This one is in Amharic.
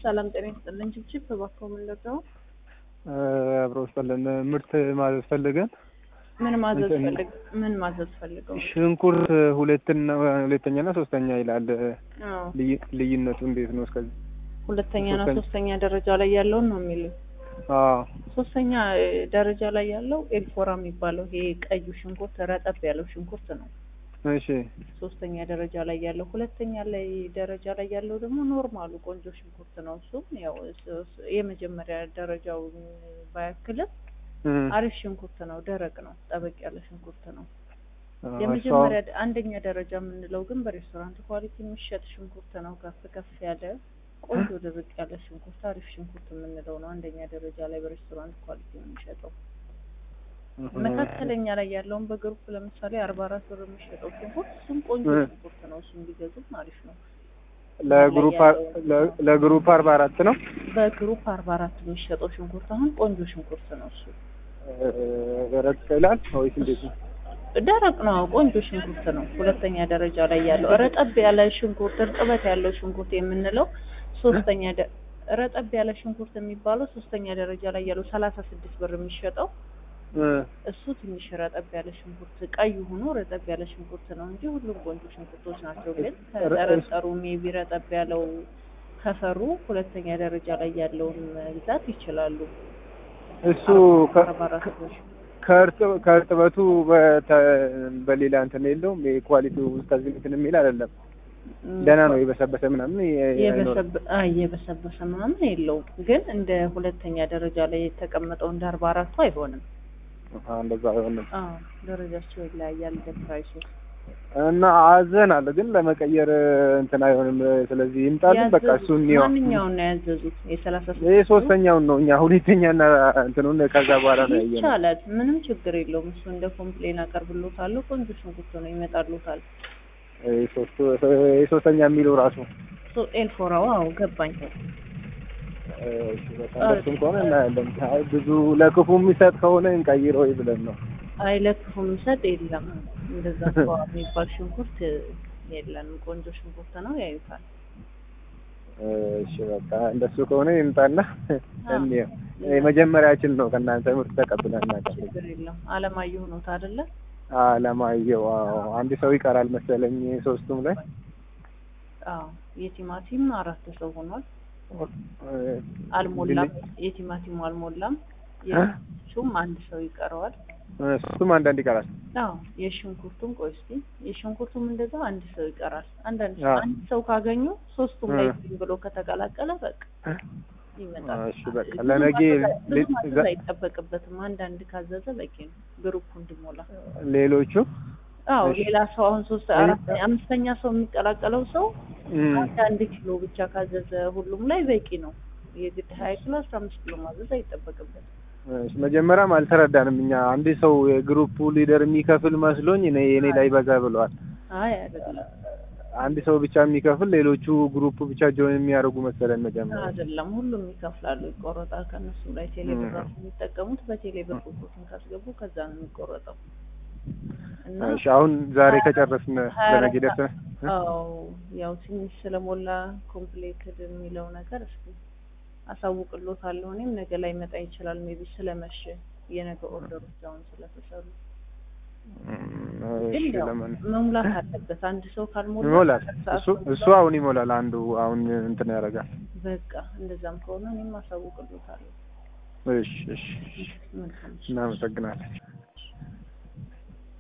ሰላም ጤና ይስጥልኝ። ችብችብ እባክዎ ምን ልርዳው? አብሮ ስጠለን ምርት ማዘዝ ፈልገን ምን ማዘዝ እንትን- ፈልግ ምን ማዘዝ ፈልገው? ሽንኩርት ሁለትና ሁለተኛና ሶስተኛ ይላል። አዎ ልይ- ልዩነቱ እንዴት ነው? እስከዚህ ሁለተኛና ሶስተኛ- ሶስተኛ ደረጃ ላይ ያለውን ነው የሚሉ አዎ ሶስተኛ እ, ደረጃ ላይ ያለው ኤልፎራ የሚባለው ይሄ ቀዩ ሽንኩርት ረጠብ ያለው ሽንኩርት ነው። እሺ ሶስተኛ ደረጃ ላይ ያለው ሁለተኛ ላይ ደረጃ ላይ ያለው ደግሞ ኖርማሉ ቆንጆ ሽንኩርት ነው። እሱም ያው እስ- እስ- የመጀመሪያ ደረጃውን ባያክልም እም፣ አሪፍ ሽንኩርት ነው። ደረቅ ነው። ጠበቅ ያለ ሽንኩርት ነው። አዎ፣ የመጀመሪያ አንደኛ ደረጃ የምንለው ግን በሬስቶራንት ኳሊቲ የሚሸጥ ሽንኩርት ነው። ከፍ ከፍ ያለ ቆንጆ ድርቅ ያለ ሽንኩርት አሪፍ ሽንኩርት የምንለው ነው። አንደኛ ደረጃ ላይ በሬስቶራንት ኳሊቲ ነው የሚሸጠው። እህ፣ መካከለኛ ላይ ያለውን በግሩፕ ለምሳሌ አርባ አራት ብር የሚሸጠው ሽንኩርት እሱም ቆንጆ እ። ሽንኩርት ነው። እሱም ቢገዙም አሪፍ ነው። ለግሩፕ አ- ለ- ለግሩፕ አርባ አራት ነው። በግሩፕ አርባ አራት የሚሸጠው ሽንኩርት አሁን ቆንጆ ሽንኩርት ነው። እሱ ደረቅ ይላል ወይስ እንዴት ነው? ደረቅ ነው። ቆንጆ ሽንኩርት ነው። ሁለተኛ ደረጃ ላይ ያለው ረጠብ ያለ ሽንኩርት እርጥበት ያለው ሽንኩርት የምንለው ሶስተኛ ደ- ረጠብ ያለ ሽንኩርት የሚባለው ሶስተኛ ደረጃ ላይ ያለው ሰላሳ ስድስት ብር የሚሸጠው እ፣ እሱ ትንሽ ረጠብ ያለ ሽንኩርት ቀይ ሆኖ ረጠብ ያለ ሽንኩርት ነው እንጂ ሁሉም ቆንጆ ሽንኩርቶች ናቸው። ግን ከጠረጠሩ ሜቢ ረጠብ ያለው ከፈሩ ሁለተኛ ደረጃ ላይ ያለውን መግዛት ይችላሉ። እሱ ከ- አርባ አራት ብር ከእርጥ- ከእርጥበቱ በተ- በሌላ እንትን የለውም። የኳሊቲው እስከዚህ እንትን የሚል አይደለም። ደህና ነው። የበሰበሰ ምናምን የ- አይኖርም። የበሰበ- አይ የበሰበሰ ምናምን የለውም። ግን እንደ ሁለተኛ ደረጃ ላይ የተቀመጠው እንደ አርባ አራቱ አይሆንም። አዎ፣ እንደዛ አይሆንም። አዎ ደረጃቸው ይለያያል እንደ ፕራይሱ። እና አዘናል ግን ለመቀየር እንትን አይሆንም። ስለዚህ ይምጣልን በቃ ያዘዙት እሱ እንየው። ማንኛውን ነው ያዘዙት? የሰላሳ ይሄ ሶስተኛውን ነው እኛ ሁለተኛና እንትኑን ከዛ በኋላ ነው ያየነው። ይቻላል። ምንም ችግር የለውም። እሱ እንደ ኮምፕሌን አቀርብሎታለሁ። ቆንጆ ሽንኩርት ነው ይመጣሉታል። ይሄ ሶስቱ ይሄ ሶስተኛ የሚለው ራሱ ሶ ኤልፎራው አዎ ገባኝ። እሺ፣ በቃ እንደሱም ከሆነ እናያለን። አይ ብዙ ለክፉ የሚሰጥ ከሆነ እንቀይረው ወይ ብለን ነው። አይ ለክፉ የሚሰጥ የለም። እንደዛ ሰዋ የሚባል ሽንኩርት የለንም። ቆንጆ ሽንኩርት ነው ያዩታል። እሺ በቃ እንደሱ ከሆነ ይምጣና እንየው። የመጀመሪያችን ነው ከእናንተ ምርት ተቀብለን እናውቃለን። ችግር የለም። አለማየሁ ኖት አይደለ? አለማየሁ አዎ፣ አንድ ሰው ይቀራል መሰለኝ ሶስቱም ላይ አዎ የቲማቲም አራት ሰው ሆኗል። አልሞላም። የቲማቲሙ አልሞላም። የሹም አንድ ሰው ይቀረዋል። ሶስቱም አንዳንድ ይቀራል። አዎ የሽንኩርቱም ቆይ እስኪ የሽንኩርቱም እንደዛው አንድ ሰው ይቀራል። አንዳንድ ሰው አዎ። አንድ ሰው ካገኙ ሶስቱም ላይ እ። ዝም ብሎ ከተቀላቀለ በቃ ይመጣል። እሺ በቃ ብዙ ለነገ ማዘዝ- ብዙ ሌ- ማዘዝ ዛ- አይጠበቅበትም። አንዳንድ ካዘዘ በቂ ነው ግሩፑ እንዲሞላ። ሌሎቹ አዎ እሺ። ሌላ ሰው አሁን ሶስት አራት አምስተኛ ሰው የሚቀላቀለው ሰው እም፣ አንድ አንድ ኪሎ ብቻ ካዘዘ ሁሉም ላይ በቂ ነው። የግድ ሀያ ኪሎ አስራ አምስት ኪሎ ማዘዝ አይጠበቅበትም። እሺ፣ መጀመሪያም አልተረዳንም እኛ አንድ ሰው የግሩፑ ሊደር የሚከፍል መስሎኝ እኔ የኔ ላይ በዛ ብለዋል። አይ አይደለም አንድ ሰው ብቻ የሚከፍል ሌሎቹ ግሩፕ ብቻ ጆይን የሚያደርጉ መሰለን መጀመሪያ። አይደለም ሁሉም ይከፍላሉ፣ ይቆረጣል። ከነሱ ላይ ቴሌ ብር ራሱ የሚጠቀሙት በቴሌ ብር ቁጥሩን ካስገቡ ከዛ ነው የሚቆረጠው። እና እሺ አሁን ዛሬ ከጨረስን ሀያ አራት ለነገ ደርሰን አዎ ያው ትንሽ ስለሞላ ኮምፕሌትድ የሚለው ነገር እስኪ አሳውቅሎታለሁ። እኔም ነገ ላይ መጣ ይችላል ሜቢ ስለመሸ የነገ ኦርደሮች አሁን ስለተሰሩ ግን እሺ ያው ለምን መሙላት አለበት። አንድ ሰው ካልሞላ ይሞላል። ሰዓት እሱ እሱ አሁን ይሞላል። አንዱ አሁን እንትን ያደርጋል። በቃ እንደዛም ከሆነ እኔም አሳውቅሎታለሁ። እሺ እሺ መልካም እናመሰግናለን።